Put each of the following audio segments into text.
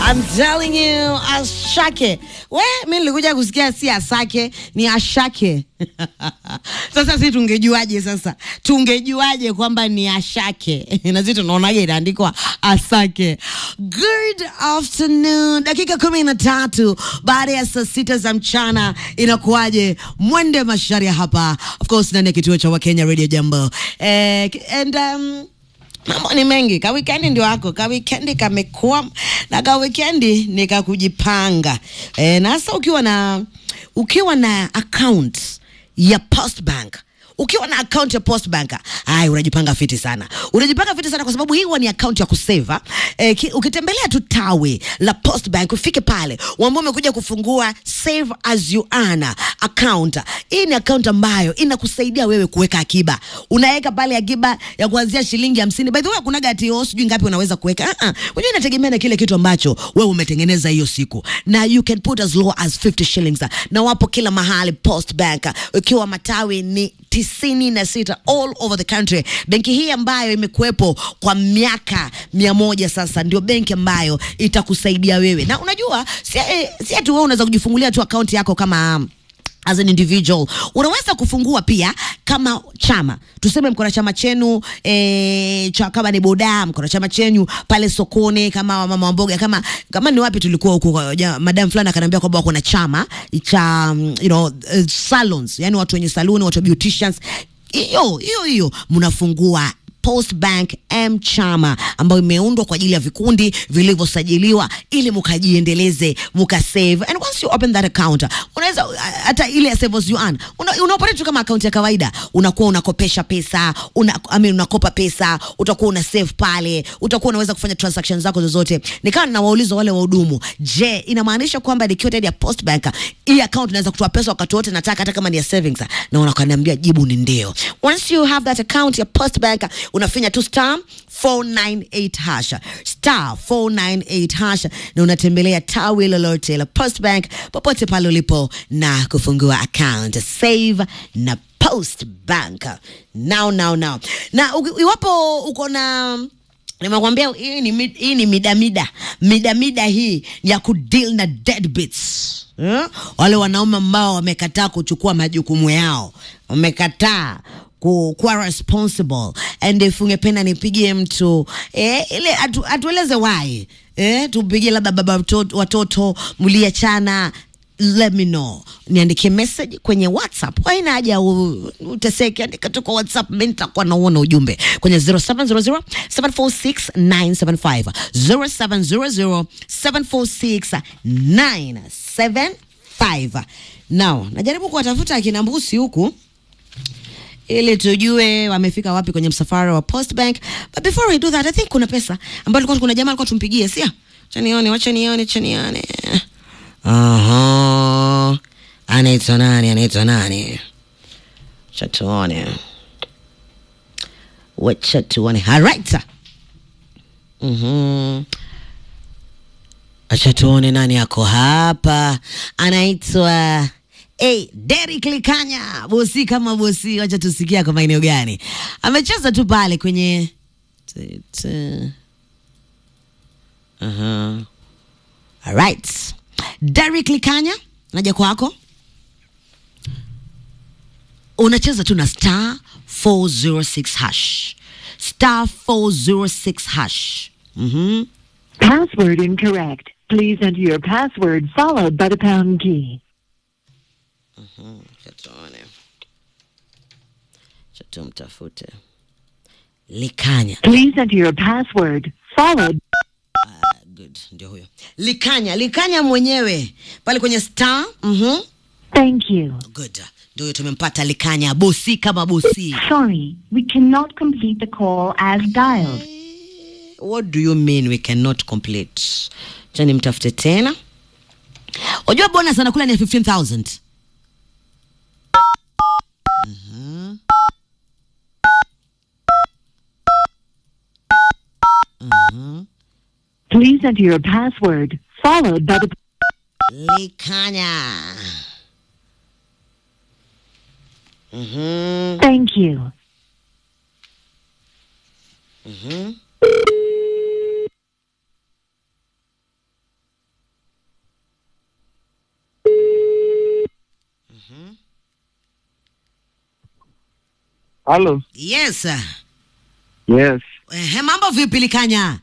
I'm telling you, ashake. We, mi nilikuja kusikia si asake, ni ashake. Sasa si tungejuaje sasa? Tungejuaje kwamba ni ashake? Na sisi tunaonaje inaandikwa asake. Good afternoon. Dakika kumi na tatu baada ya saa sita za mchana inakuwaje? Mwende masharia hapa. Of course, ndani ya kituo cha Wakenya Radio Jambo. Eh, and um, mambo ni mengi ka wikendi ndio wako ka wikendi kamekuwa na ka wikendi ni ka kujipanga e, na hasa ukiwa na ukiwa na account ya post bank ukiwa na account ya post bank ai unajipanga fiti sana unajipanga fiti sana kwa sababu hii huwa ni account ya kuseva e, ki, ukitembelea tu tawi la post bank ufike pale uambao umekuja kufungua save as you earn account hii ni account ambayo inakusaidia wewe kuweka akiba unaweka pale akiba ya kuanzia shilingi hamsini by the way kunaga ati oh, sijui ngapi unaweza kuweka uh -uh. unajua inategemea na kile kitu ambacho wewe umetengeneza hiyo siku na you can put as low as 50 shillings na wapo kila mahali post bank ukiwa matawi ni tisini na sita all over the country. Benki hii ambayo imekuwepo kwa miaka mia moja sasa ndio benki ambayo itakusaidia wewe, na unajua si, eh, si ati wewe unaweza kujifungulia tu akaunti yako kama um, as an individual unaweza kufungua pia kama chama tuseme mko na chama chenu e, cha, kama ni boda mko na chama chenu pale sokoni kama mama mboga kama kama ni wapi tulikuwa huko ja, madam fulani akaniambia kwamba wako na chama cha um, you know, uh, salons yani watu wenye saluni watu beauticians hiyo hiyo hiyo mnafungua Post Bank M Chama ambayo imeundwa kwa ajili ya vikundi vilivyosajiliwa ili mukajiendeleze mukasave. And once you open that account, unaweza hata ile ya save as you earn una, una operate tu kama account ya kawaida, unakuwa unakopesha pesa una, I mean, unakopa pesa, utakuwa una save pale, utakuwa unaweza kufanya transactions zako zozote. Nikawa ninawauliza wale wahudumu, je, inamaanisha kwamba nikiwa ndani ya Post Bank hii account naweza kutoa pesa wakati wote nataka, hata kama ni ya savings? Na wanakaniambia jibu ni ndio. Once you have that account ya Post Bank unafinya tu star 498 hasha star 498 hasha na unatembelea tawi lolote la Post Bank popote pale ulipo na kufungua account save na Post Bank now now now na u- iwapo uko na nimekwambia hii ni, mid- hii ni midamida midamida hii ya kudeal na deadbeats eh? wale wanaume ambao wamekataa kuchukua majukumu yao wamekataa ku- kuwa responsible and if ungependa nipigie mtu eh, ile atu, atueleze why eh, tupigie labda baba watoto, watoto mliachana let me know niandikie message kwenye whatsapp haina haja u- uteseke andika tu kwa whatsapp mi nitakuwa nauona ujumbe kwenye 0700 746 975 0700 746 975 now najaribu kuwatafuta akina mbusi huku ili tujue wamefika wapi kwenye msafara wa Post Bank. But before we do that, I think kuna pesa ambayo tulikuwa kuna jamaa alikuwa tumpigie, sio? Acha nione, wacha nione, acha nione. Aha. Anaitwa nani? Anaitwa nani? Acha tuone. Wacha tuone. All right. Mhm. Acha tuone nani ako hapa. Anaitwa Hey, Derek Likanya, bosi kama bosi, wacha tusikia kwa maeneo gani amecheza tu pale kwenye t- t- uh-huh. Alright. Derek Likanya, naja kwako, unacheza tu na star 406 hash star 406 hash mm-hmm. Password incorrect. Please enter your password followed by the pound key. Acha tuone. Acha tumtafute Likanya. Please enter your password followed. Good, ndio huyo Likanya. Likanya mwenyewe pale kwenye star. Mhm. Thank you. Good, ndio huyo tumempata Likanya, bosi kama bosi. Sorry, we cannot complete the call as dialed. What do you mean we cannot complete? Acha nimtafute tena. Unajua bonus anakula ni ya 15000. Mhm. Mhm. Please enter your password followed by the Likanya. Mhm. Thank you. Mhm. Halo. Yes. Yes. Ehe, mambo vipi Likanya?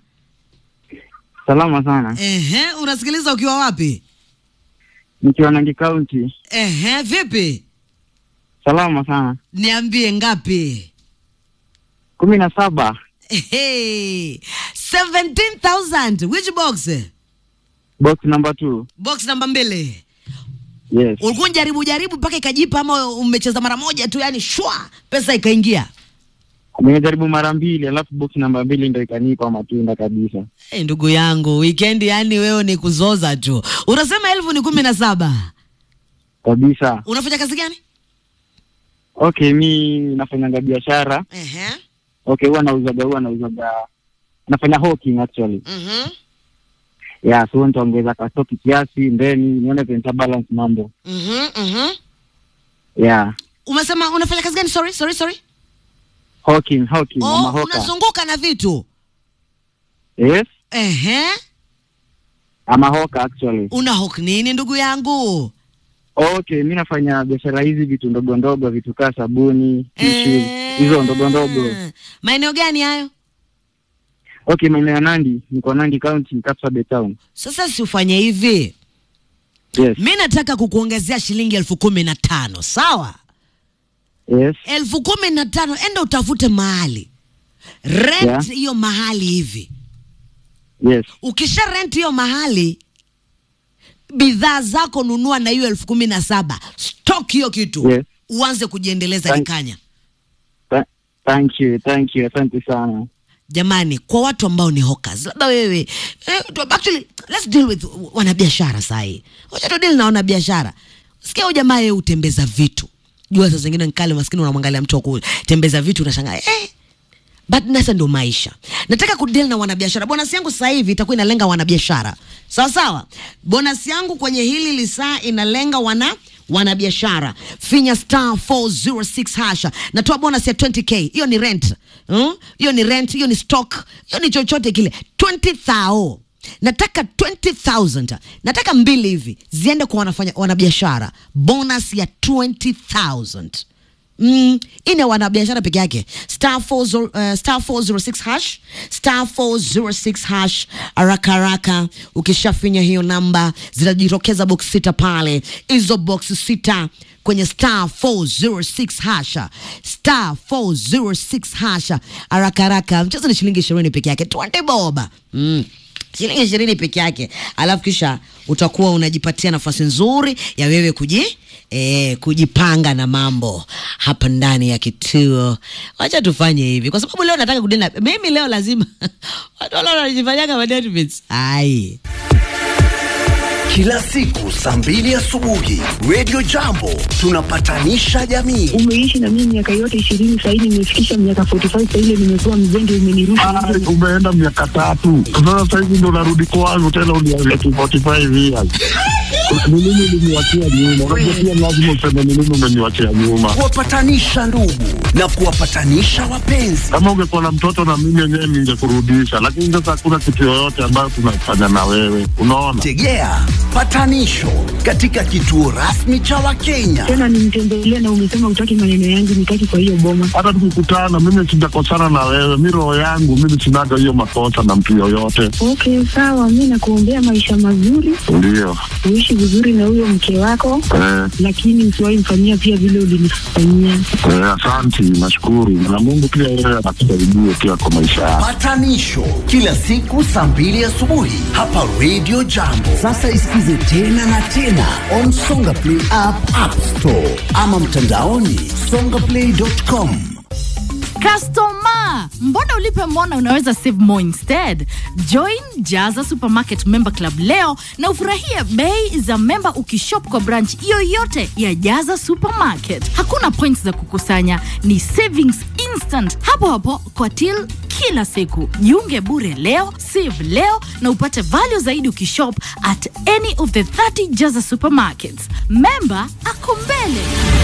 Salama sana. Ehe, unasikiliza ukiwa wapi? Nikiwa Nangi County. Ehe, vipi? Salama sana. Niambie ngapi? kumi na saba. Ehe, 17,000. Which box? Box number two. Box namba mbili. Yes. Ulikuwa jaribu jaribu mpaka ikajipa ama umecheza mara moja tu yani shwa pesa ikaingia? Nimejaribu mara mbili alafu box namba mbili ndo ikanipa matunda kabisa. Hey, ndugu yangu weekend yani wewe ni kuzoza tu. Unasema elfu ni kumi na saba. Kabisa. Unafanya kazi gani? Okay, mi nafanyanga biashara. Ehe. Okay, huwa nauzaga huwa nauzaga nafanya hawking actually. Mhm. Yeah, so nitaongeza kastoki kiasi ndeni nione vile nita balance mambo. Mhm. Mhm. Yeah. Umesema unafanya kazi gani? Sorry, sorry, sorry. Hawking, hawking, Oh, ama hoka. unazunguka na vitu. Yes. Ehe. Ama hoka actually. Una hook nini ndugu yangu? Okay, mi nafanya biashara hizi vitu ndogo ndogo, vitu kaa sabuni, tishu, Eh. hizo ndogo ndogo. Maeneo gani hayo? Okay, maeneo ya Nandi, niko Nandi County, Kapsabet Town. Sasa si ufanye hivi. Yes, Mi nataka kukuongezea shilingi elfu kumi na tano sawa? yes, elfu kumi na tano enda utafute mahali rent Yeah. hiyo mahali hivi. yes. Ukisha rent hiyo mahali, bidhaa zako nunua na hiyo elfu kumi na saba stock hiyo kitu Yes. uanze kujiendeleza Thank- Likanya. Th thank you, thank you, asante sana. Jamani, kwa watu ambao ni hawkers, labda wewe eh, tu- actually let's deal with wanabiashara sahi. Wacha tu deal na wanabiashara. Sikia huyu jamaa yeye utembeza vitu. Jua saa zingine nkale maskini unamwangalia mtu kutembeza vitu unashangaa eh but nasa ndo maisha. Nataka kudeal na wanabiashara. Bonus yangu sasa hivi itakuwa inalenga wanabiashara, sawa sawa. Bonus yangu kwenye hili lisaa inalenga wana wanabiashara. Finya star 406 hasha, natoa bonus ya 20k. Hiyo ni rent Hmm? hiyo ni rent, hiyo ni stock, hiyo ni chochote kile 20,000 nataka 20000 nataka mbili hivi ziende kwa wanafanya wanabiashara, bonus ya 20000 Mm, ine wanabiashara peke yake star 40, uh, star 406 hash star 406 hash haraka haraka ukishafinya hiyo namba zitajitokeza box sita pale hizo box sita kwenye star 406 hasha star 406 hasha haraka haraka mchezo ni shilingi ishirini peke yake 20 boba mm shilingi ishirini peke yake alafu kisha utakuwa unajipatia nafasi nzuri ya wewe kuji eh, kujipanga na mambo hapa ndani ya kituo wacha tufanye hivi kwa sababu leo nataka kudena mimi leo lazima watu wale wanajifanyaga management ai Kila siku saa mbili asubuhi Radio Jambo tunapatanisha jamii. umeishi na mimi miaka yote ishirini sahizi nimefikisha miaka 45 sahizi nimekuwa mzende umenirusha Ah, umeenda miaka tatu sasa sahizi ndo narudi kwangu tena uniambia tu 45 years ni nini uliniwachia nyuma unajua pia lazima useme ni nini umeniwachia nyuma Kuwapatanisha ndugu na kuwapatanisha wapenzi. kama ungekuwa na mtoto na mimi yenyewe ningekurudisha lakini sasa hakuna kitu yoyote ambayo tunafanya na wewe unaona Tegea patanisho katika kituo rasmi cha Wakenya. tena nimtembelea na umesema utaki maneno yangu nitaki kwa hiyo boma hata tukikutana mimi sijakosana na wewe mi roho yangu mimi sinaga hiyo makosa na mtu yoyote okay sawa mi nakuombea maisha mazuri ndio uishi vizuri na huyo mke wako eh, lakini usiwahi mfanyia pia vile ulinifanyia eh, asanti nashukuru na mungu pia yeye anakusaidie pia kwa maisha yako Patanisho kila siku saa mbili asubuhi hapa Radio Jambo. Sasa isikize tena na tena on Songa Play app, App Store ama mtandaoni songaplay.com. Customer, mbona ulipe mbona unaweza save more instead? Join Jaza Supermarket Member Club leo na ufurahie bei za memba ukishop kwa branch yoyote ya Jaza Supermarket. Hakuna points za kukusanya, ni savings instant hapo hapo kwa till kila siku. Jiunge bure leo, save leo na upate value zaidi ukishop at any of the 30 Jaza Supermarkets. Member ako mbele.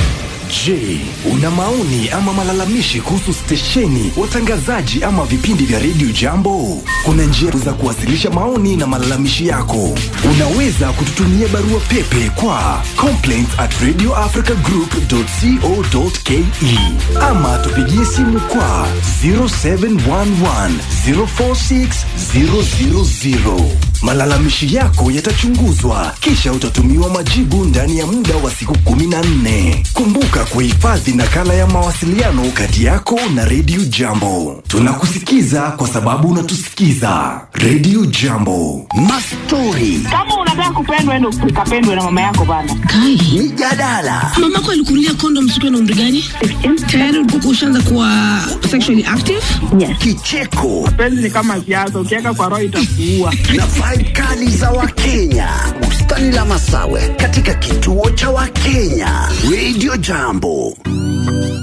Je, una maoni ama malalamishi kuhusu stesheni, watangazaji ama vipindi vya redio Jambo? Kuna njia za kuwasilisha maoni na malalamishi yako. Unaweza kututumia barua pepe kwa complaints at radioafricagroup.co.ke ama tupigie simu kwa 0711 046 000. Malalamishi yako yatachunguzwa kisha utatumiwa majibu ndani ya muda wa siku 14. Kumbuka kuhifadhi nakala ya mawasiliano kati yako na redio Jambo. Tunakusikiza kwa sababu unatusikiza. Redio Jambo. Mastori, Kama unataka kupendwa, endo ukapendwe na mama yako bana. mijadala, mamako alikunulia kondom siku na umri gani tayari ulikuwa ushaanza kuwa sexually active kicheko Penzi ni kama siasa, ukiweka kwa roho itakuua. na vibe kali za Wakenya. Bustani la Masawe katika kituo cha Wakenya. Radio Jambo.